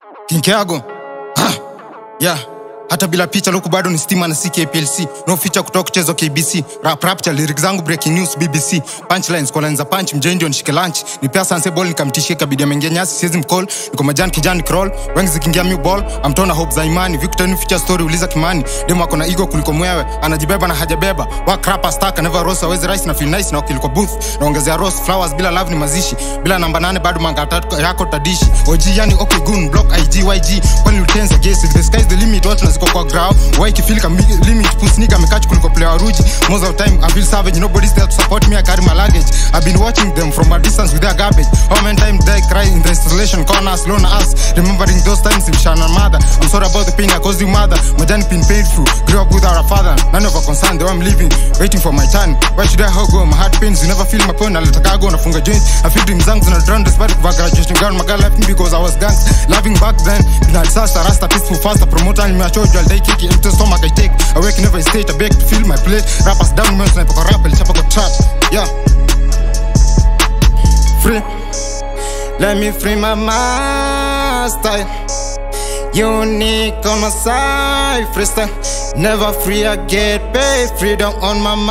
kinkeago ah, yeah hata bila picha luku bado ni stima na si kplc no feature kutoka kuchezwa kbc rap rapture lyrics zangu breaking news bbc punchlines kwa line za punch mjenjo nishike lunch ni pia sanse ball nikamtishie kabidi ameingia nyasi siwezi mcall niko majani kijani crawl wengi zikiingia new ball amtona hope za imani victor ni feature story uliza kimani demo ako na ego kuliko mwewe anajibeba na hajabeba work rapper stack never rose awezi rice na feel nice na ukiliko booth naongezea rose flowers bila love ni mazishi bila namba nane bado manga tatu yako tadishi og yani okay gun block ig yg kwani utenza guess if the sky is the limit watu naziko kwa ground why kifeel kama limit push nigga amekach kuliko player ruji most of the time i feel savage nobody's there to support me i carry my luggage i've been watching them from a distance with their garbage how many times they cry in the installation corners lone us remembering those times in shana mother i'm sorry about the pain i caused you mother my journey been painful grew up without a father none of our concern though i'm living waiting for my turn why should i go my heart pains you never feel my pain alitaka go nafunga joint i feel dreams zangu zina drown despite of graduation girl my girl left me because i was gangs loving back then na disaster rasta peaceful faster promoter nimeachojwa aldai kiki empty stomach i take i wake never state i beg to feel my plate rappers down men sniper kwa rap lichapa kwa trap yeah free let me free my master Unique on my side, freestyle. Never free, I get paid. Freedom on my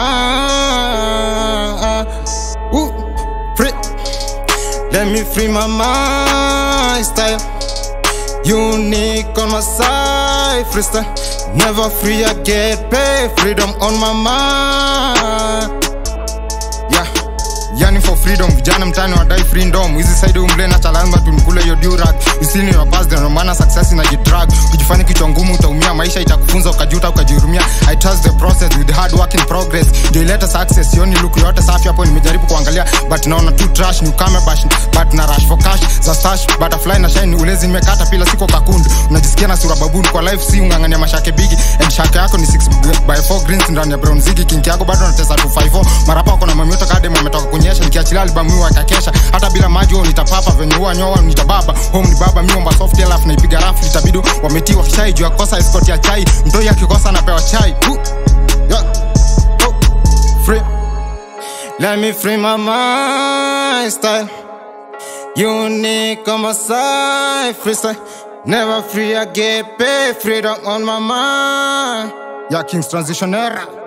mind. Ooh, free. Let me free my mind, style. Unique on my side, freestyle. Never free, I get paid. Freedom on my mind. Yeah. yani for freedom vijana mtani wadai freedom hizi side umble na chalamba tunikule hiyo durak isini your past ndio maana success ina jidrag kujifanya kichwa ngumu utaumia maisha itakufunza ukajuta ukajihurumia i trust the process with hard work in progress ndio ileta success sioni look yote safi hapo nimejaribu kuangalia but naona tu trash ni ukame bash but na rush for cash za stash butterfly na shine ulezi nimekata pila siko kakundu unajisikia na sura babuni kwa life si ungangania mashake bigi and shake yako ni 6 by 4 greens ndani ya brown zigi kinki yako bado natesa 254 marapa wako na mamioto kadem wametoka kunyesha nikiachilia albamu hiyo akakesha hata bila maji huo nitapapa venye huwa nyoa nitababa home ni baba miomba soft alafu naipiga rafu itabidi wametiwa kishai juu ya kosa escort ya chai mtoi akikosa anapewa chai Ooh. Yeah. Oh. Free. Let me free my mind style Unique on my side freestyle Never free I get paid freedom on my mind Yeah King's transition era